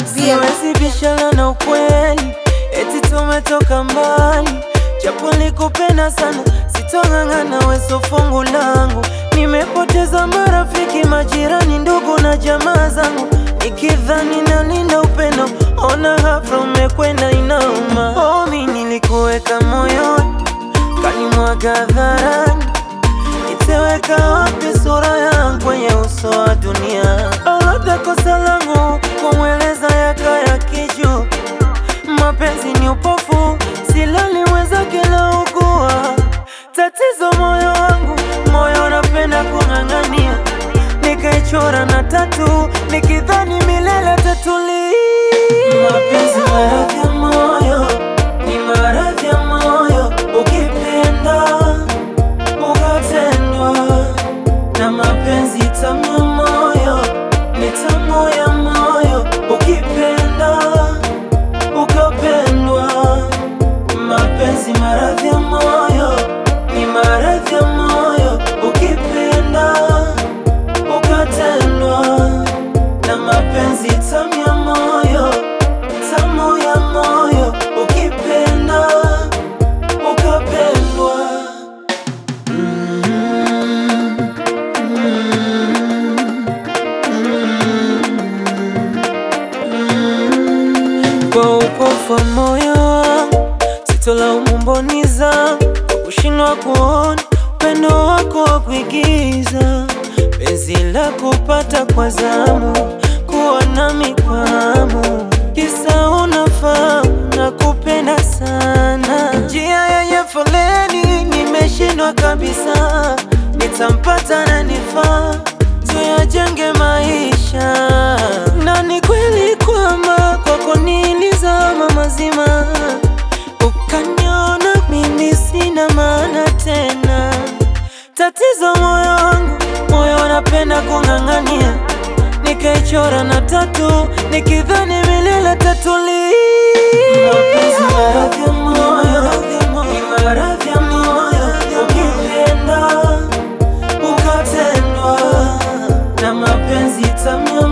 Big Beard. Siwezi bishana na ukweli, eti tumetoka mbali, japo nikupenda sana, sitong'ang'ana weso fungu langu. Nimepoteza marafiki, majirani, ndugu na jamaa zangu, nikidhani nalinda upendo, ona hafla umekwenda inauma. Oh, mi nilikuweka moyoni, kanimwaga hadharani, niteweka wapi sura yangu kwenye uso wa dunia? Labda kosa langu kumweleza yakaya kiju, mapenzi ni upofu, silaliweza kila ugua. Tatizo moyo wangu, moyo napenda kung'ang'ania, nikaichora na tatu, nikidhani milele tatuli. Mapenzi maradhi ya moyo, ni maradhi ya moyo, ukipenda ukatendwa na mapenzi tamu ya moyo ni tamu ya moyo, ukipenda ukapendwa. Mapenzi maradhi ya moyo ni maradhi ya moyo, ukipenda ukatendwa na mapenzi tamu ya moyo, tamu ya moyo, ukipenda ukapendwa. Kwa upofu wa moyo wangu sitolaumu mboni zangu kwa kushindwa kuona upendo wako wa kuigiza, penzi la kupata kwa zamu, kuwa nami kwa hamu, kisa unafahamu na kupenda sana. Njia yenye foleni nimeshindwa kabisa, nitampata na nifaa tuyajenge maisha, na ni kweli kwamba kwako nilizama mazima, ukaniona mimi sina maana tena. Tatizo moyo wangu, moyo napenda kung'ang'ania, nikaichora na tatu, nikidhani milele tatuli. Mapenzi maradhi ya moyo, ni maradhi ya moyo, ukipenda ukatendwa na mapenzi tamu ya